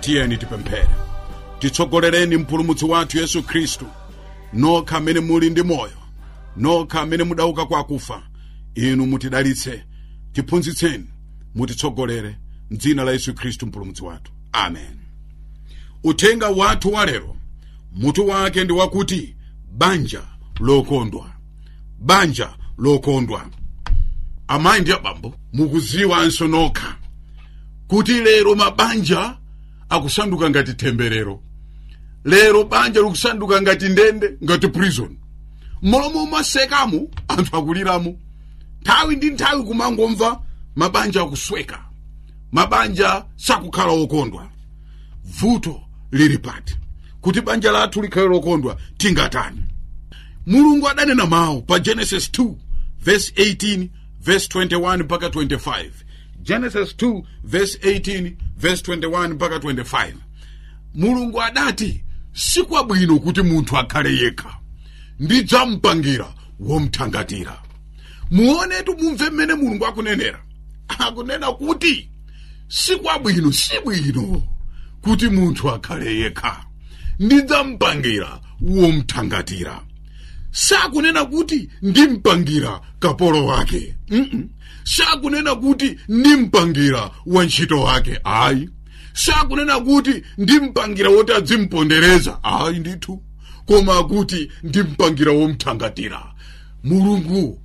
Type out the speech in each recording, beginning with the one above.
tiyeni tipemphere titsogolereni mpulumutsi wathu yesu khristu nokha amene muli ndi moyo nokha amene mudauka kwa akufa inu mutidalitse tiphunzitseni mutitsogolere mdzina la yesu khristu mpulumutsi wathu amen uthenga wathu walero mutu wake ndi wakuti banja lokondwa banja lokondwa amayi ndi abambo mukuziwanso nokha kuti lero mabanja akusanduka ngati temberero lero banja likusanduka ngati ndende ngati prison molomo umasekamo anthu akuliramo nthawi ndi nthawi kumangomva mabanja akusweka mabanja sakukhala okondwa vuto lili pati kuti banja lathu likhale lokondwa tingatani mulungu adanena mawu pa genesis 2 verse 18 verse 21 mpaka 25 genesis 2 verse 18 verse 21 mpaka 25 mulungu adati sikwabwino kuti munthu akhale yekha ndidzamupangira womthangatira muonetu mumve mmene mulungu akunenera akunena kuti sikwabwino sibwino kuti munthu akhale yekha ndidzamupangira womthangatira sakunena kuti ndimpangira kapolo wake mm -mm. sakunena kuti ndimpangira wantchito wake ayi sakunena kuti ndimpangira woti adzimpondereza ayi ndithu koma kuti ndimpangira womthangatira mulungu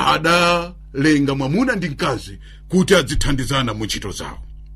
adalenga mwamuna ndi mkazi kuti adzithandizana mu ntchito zawo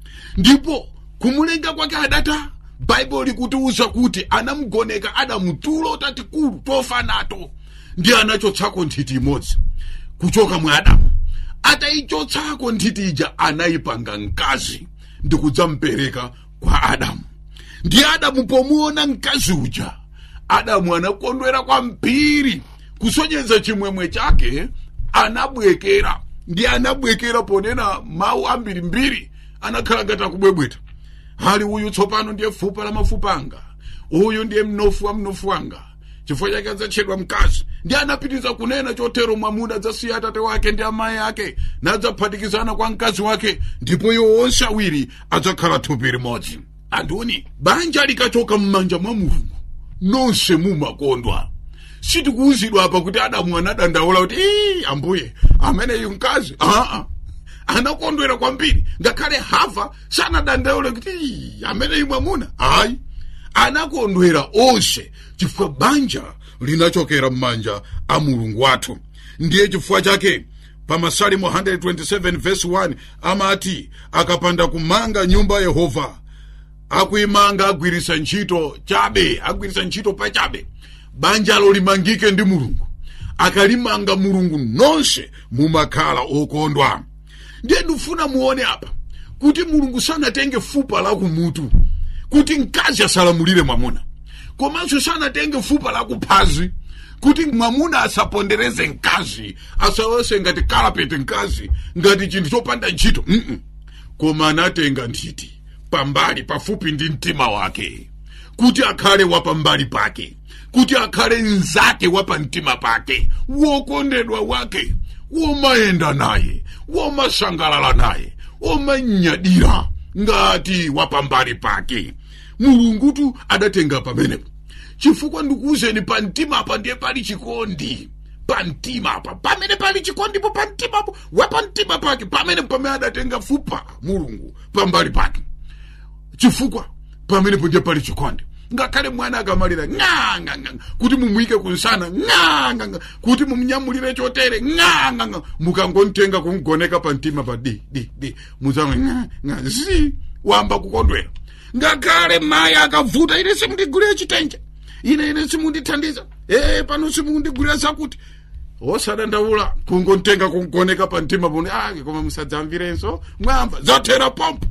ndipo kumulenga kwake adata baibulo likutiuza kuti anamugoneka adamu tulo tatikulu tofa nato ndi anachotsako nthiti imodzi kuchoka mwa adamu atayichotsako nthiti ija anayipanga mkazi ndi kudzamupereka kwa adamu ndi adamu pomuona mkazi uja adamu anakondwera kwambiri kusonyeza chimwemwe chake anabwekera ndi anabwekera ponena mawu ambirimbiri anakhala ngati akubwebweta hali uyu tsopano ndiye fupa la mafupa anga uyu ndiye mnofu wa mnofu wanga chifukwa chake adzatchedwa mkazi ndi anapitiriza kunena chotero mwamuna adzasiya atate wake ndi amayi ake nadzaphatikizana kwa mkazi wake ndipo iwo onse awiri adzakhala thupi limodzi anduni banja likachoka m'manja mwa mulungu nonse mumakondwa sitikuwuzidwa apa kuti adamu anadandaula kuti ii ambuye ameneyu mkazi aa anakondwera kwambiri ngakhale hava sanadandaule kuti ii ameneyu mwamuna ayi anakondwera onse chifukwa banja linachokera m'manja a mulungu wathu ndiye chifukwa chake pa masalimo 127 verse 1 amati akapanda kumanga nyumba yehova akuimanga agwirisa ntchito chabe agwirisa ntchito pachabe banjalo limangike ndi mulungu akalimanga mulungu nonse mumakhala okondwa ndiye ndifuna muone apa kuti mulungu sanatenge fupa la kumutu kuti mkazi asalamulire mwamuna komanso sanatenge fupa la kuphazi kuti mwamuna asapondereze mkazi asawese ngati kalapeti mkazi ngati chinthu chopanda ntchito mm -mm. koma anatenga nthiti pambali pafupi ndi mtima wake kuti akhale wapambali pake kuti akhale mnzake wapamtima pake wokondedwa wake womayenda naye womasangalala naye womanyadira ngati wapambali pake mulungutu adatenga pamenepo chifukwa ndikuwuzeni pamtima apa ndiye pali chikondi pamtima apa pamene pali chikondipo pamtimapo wapamtima pake pamene pamene adatenga fupa mulungu pambali pake chifukwa pamenepo ndiye pali chikondi ngakhale mwana akamalira ng'ang'anga kuti mumuyike kunsana ng'ang'anga kuti mumunyamulire chotere ng'ang'anga mukangontenga kumgoneka pamtima pa di di di muzamwe ng'ang'a zi wamba kukondwera ngakhale mayi akavuta ine simundigulire chitenje ine ine simundithandiza ee pano simundigulira zakuti osadandaula kungontenga kungoneka pamtima pone ake koma musadzamvirenso mwamva zathera pompo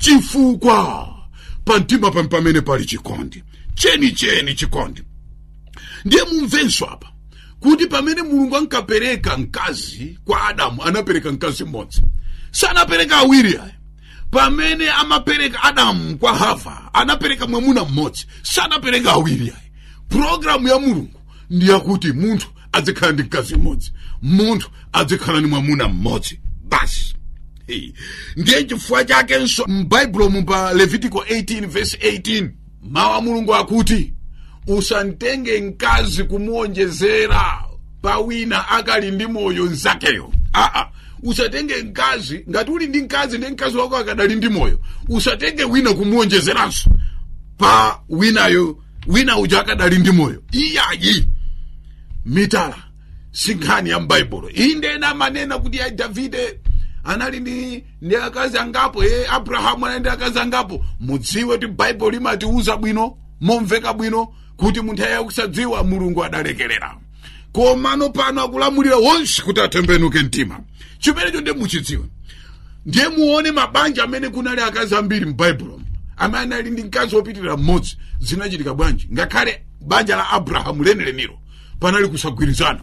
chifukwa pamtima pam pamene pali chikondi cheni cheni chikondi ndiye mumvenso apa kuti pamene mulungu ankapereka mkazi kwa adamu anapereka mkazi mmodzi sanapereka awiri aya pamene amapereka adamu kwa hava anapereka mwamuna mmodzi sanapereka awiri aya pulogalamu ya mulungu ndi yakuti munthu adzikhala ndi mkazi mmodzi munthu adzikhala ndi mwamuna mmodzi basi ndiye chifukwa chakenso m'baibulo mu pa levitico 18 verse 18 mawu a mulungu akuti usantenge mkazi kumuonjezera pa wina akali ndi moyo nzakeyo aa usatenge mkazi ngati uli ndi mkazi ndi mkazi wako akadali ndi moyo usatenge wina kumuonjezeranso pa winayo wina uja akadali ndi moyo iyayi mitala si nkhani ya m'baibulo iyi ndena amanena kuti ya davide anali ndi ndi akazi angapo ye abrahamu anali ndi akazi angapo mudziwe kuti baibulo limatiuza bwino momveka bwino kuti munthu aye kusadziwa mulungu adalekerera komano pano akulamulira wonse kuti atembenuke mtima chimenecho ndiye muchidziwe ndiye muone mabanja amene kunali akazi ambiri m'baibulo amene anali ndi mkazi wopitirira mmodzi zinachitika bwanji ngakhale banja la abrahamu leneleniro panali kusagwirizana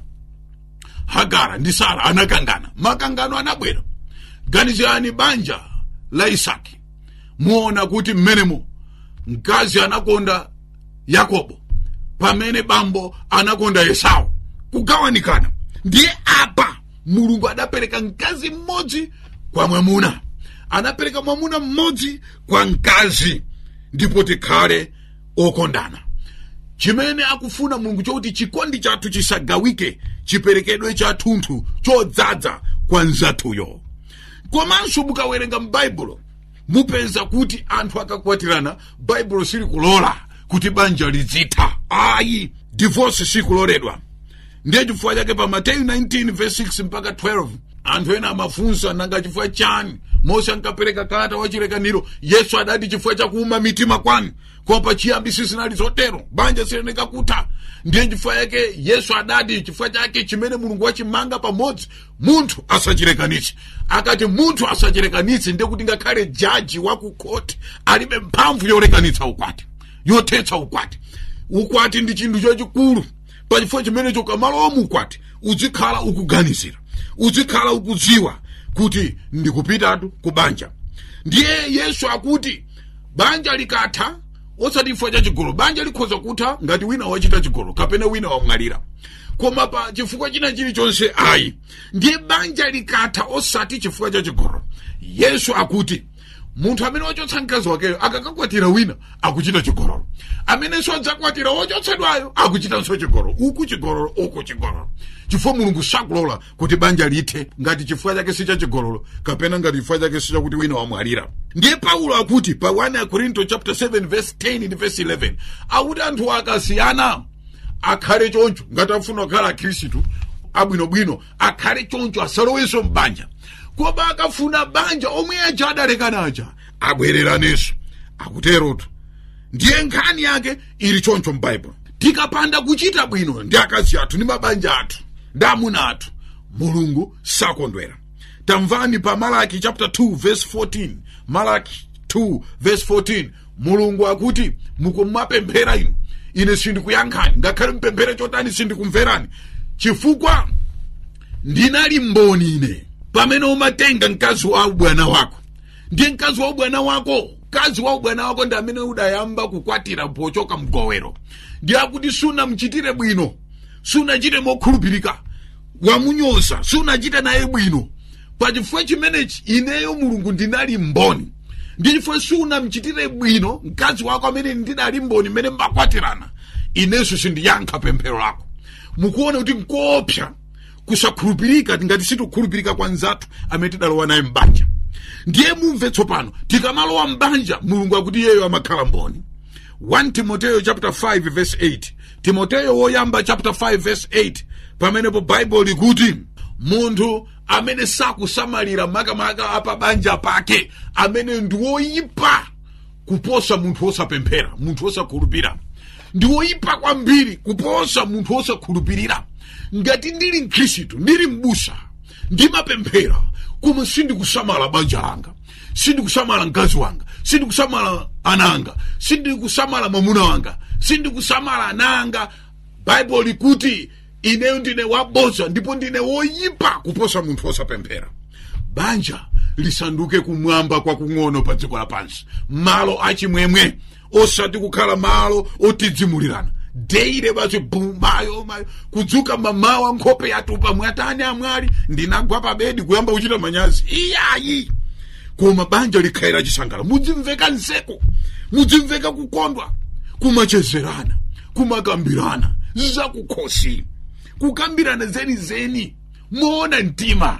hagara ndi sara anakangana makangano anabwera ganizirani banja la isaki muona kuti mmenemo mkazi anakonda yakobo pamene bambo anakonda esau kugawanikana ndiye apa mulungu adapereka mkazi mmodzi kwa mwamuna anapereka mwamuna mmodzi kwa mkazi ndipo tikhale okondana chimene akufuna mulungu chokuti chikondi chathu chisagawike chiperekedwe chathunthu chodzaza kwa nzathuyo komanso mukawerenga m'baibulo mupeza kuti anthu akakwatirana baibulo silikulola kuti banja lizitha ayi divorce sikuloledwa ndiye chifukwa chake pa mateyu 19 verse 6 mpaka 12 anthu ena amafunsa nanga chifukwa chani mose ankapereka kalata wachilekaniro yesu adati chifukwa chakuuma mitima kwanu koma pachiyambi sizinali zotero banja sileneka kutha ndiye chifukwa yake yesu adati chifukwa chake chimene mulungu wachimanga pamodzi munthu asachilekanitse akati munthu asachilekanitse ndiye kuti ngakhale jaji wa ku koti alibe mphamvu yolekanitsa ukwati yothetsa ukwati ukwati ndi chinthu chachikulu pachifukwa chimenecho ukamalowa mu ukwati uzikhala ukuganizira uzikhala ukudziwa kuti ndikupitatu ku banja ndiye yesu akuti banja likatha osati chifukwa cha chigolo banja likhoza kutha ngati wina wachita chigolo kapena wina wamwalira koma pa chifukwa china chilichonse ayi ndiye banja likatha osati chifukwa cha chigolo yesu akuti munthu amene wachotsa mkazi wakeyo akakakwatira wina akuchita chigololo amenenso adzakwatira wochotsedwayo akuchitanso chigololo uku chigololo uku chigololo chifukwa mulungu sakulola kuti banja lithe ngati chifukwa chake si cha chigololo kapena ngati chifukwa chake si chakuti wina wamwalira ndiye paulo akuti pa 1 korinto chapter 7 verse 10 ndi verse 11 akuti anthu akasiyana akhale choncho ngati afuna kukhala akhristu abwinobwino akhale choncho asalowenso mbanja koma akafuna banja omwe aja adalekana aja abwereranenso akuterotu ndiye nkhani yake ili choncho m'baibulo tikapanda kuchita bwino ndi akazi athu ndi mabanja athu ndi amuna athu mulungu sakondwera tamvani pa malaki chapter 2 verse 14 malaki 2 verse 14 mulungu akuti mukumapemphera inu ine sindikuyankhani ngakhale mpemphere chotani sindikumverani chifukwa ndinali mboni ine pamene umatenga mkazi wa ubwana wako ndiye mkazi wa ubwana wako mkazi wa ubwana wako ndi amene udayamba kukwatira pochoka mgowero ndi akuti sunamchitire bwino sunachite mokhulupirika wamunyoza sunachite naye bwino pachifukwa chimenechi ineyo mulungu ndinali mboni ndi chifukwa sunamchitire bwino mkazi wako amene ndinali mboni mmene mbakwatirana inenso sindiyankha pemphero lako mukuona kuti nkoopsa kusakhulupirika ngati sitikukhulupirika kwa nzathu amene tidalowa naye mbanja ndiye mumve tsopano tikamalowa mbanja mulungu akuti iyeyo amakhala mboni 1 timoteyo chapter 5 verse 8 timoteyo woyamba chapter 5 verse 8 pamenepo baibulo likuti munthu amene sakusamalira makamaka apa banja pake amene ndi woyipa kuposa munthu wosapemphera munthu wosakhulupirira ndi woyipa kwambiri kuposa munthu wosakhulupirira ngati ndili mkhristu ndili mbusa ndimapemphera koma sindikusamala banja langa sindikusamala mkazi wanga sindikusamala ana anga sindikusamala mwamuna wanga sindikusamala ana anga baibulo likuti ineyo ndine wabodza ndipo ndine woyipa kuposa munthu wosapemphera banja lisanduke kumwamba kwakung'ono pa dziko lapansi malo achimwemwe osati kukhala malo otidzimulirana deire basi bumayo mayo kudzuka mamawa nkhope yatupa mwatani amwali ndinagwa pa bedi kuyamba kuchita manyazi iyayi koma banja likhaira chisangala mudzimveka nseko mudzimveka kukondwa kumachezerana kumakambirana zakukhosi kukambirana zenizeni moona mtima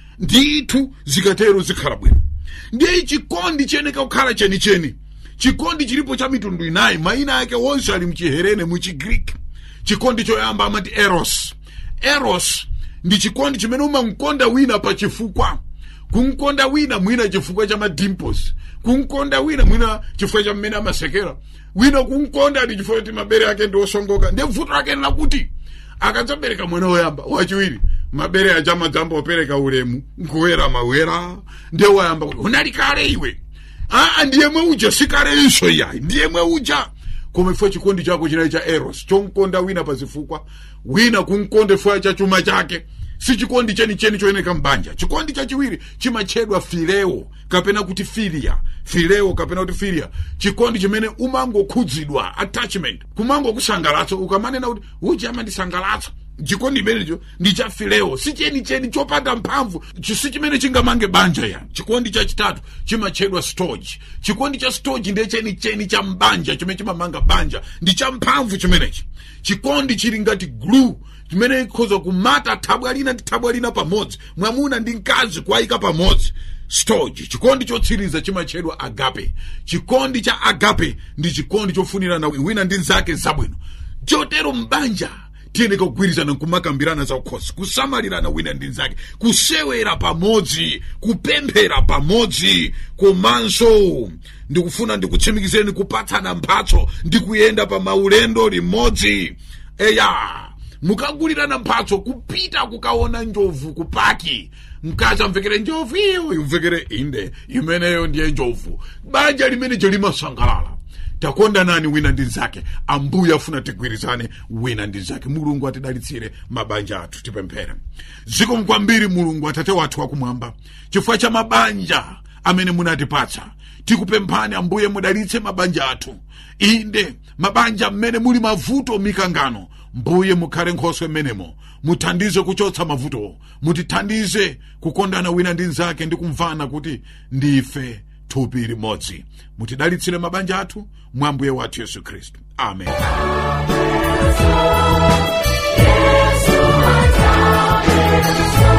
ndithu zikatero zikhala bwino ndiye chikondi cheneka kukhala chenicheni chikondi chilipo cha mitundu inayi mayina ake wonse ali mchiherene muchigreek chikondi choyamba amati eros eros ndi chikondi chimene umamkonda wina pa chifukwa kumkonda wina mwina chifukwa cha madimples kumkonda wina mwina chifukwa cha mmene amasekera wina kumkonda ndi chifukwa kuti mabere ake ndi osongoka ndiye vuto lake lakuti akadzabereka mwana woyamba wachiwiri mabere aja amadzamba opereka ulemu nkuwera mawera ndiye wayamba kuti unali kale iwe aa ndiyemwe uja sikalenso yayi ndiyemwe uja koma ifo chikondi chako chinali cha eros chomkonda wina pazifukwa wina kumkonda ifo cha chuma chake si chikondi chenicheni choyeneka mbanja chikondi chachiwiri chimatchedwa fileo kapena kuti filia fileo kapena kuti filia chikondi chimene umangokhudzidwa attachment kumangokusangalatsa ukamanena kuti uja amandisangalatsa chikondi imenecho ndi cha fileo si chenicheni chopanda mphamvu si chimene chingamange banja ya chikondi chachitatu chimatchedwa storge chikondi cha storge ndiye chenicheni cha mbanja chimene chimamanga banja ndi cha mphamvu chimenechi chikondi chili ngati glue chimene ikhoza kumata thabwa lina ndi thabwa lina pamodzi mwamuna ndi mkazi kuwayika pamodzi storge chikondi chotsiriza chimatchedwa agape chikondi cha agape ndi chikondi chofunirana wina ndi nzake zabwino chotero mbanja tiyeneka kugwirizana nkumakambirana za ukhosi kusamalirana wina ndi nzake kusewera pamodzi kupemphera pamodzi komanso ndikufuna ndikutsimikizeni kupatsana mphatso ndi kuyenda pa maulendo limodzi eya mukagulirana mphatso kupita kukaona njovu kupaki mkazi amvekere njovu iyo imvekere inde imeneyo ndiye njovu banja limenejo limasangalala takondanani wina ndi nzake ambuye afuna tigwirizane wina ndi nzake mulungu atidalitsire mabanja athu tipemphere zikomo kwambiri mulungu atate wathu wakumwamba chifukwa cha mabanja amene munatipatsa tikupemphani ambuye mudalitse mabanja athu inde mabanja mmene muli mavuto mikangano mbuye mukhale nkhoswe mmenemo muthandize kuchotsa mavuto mutithandize kukondana wina ndi nzake ndi kumvana kuti ndife thupi limodzi mutidalitsire mabanja athu mwa mbuye wathu yesu khristu amen Yesu ataye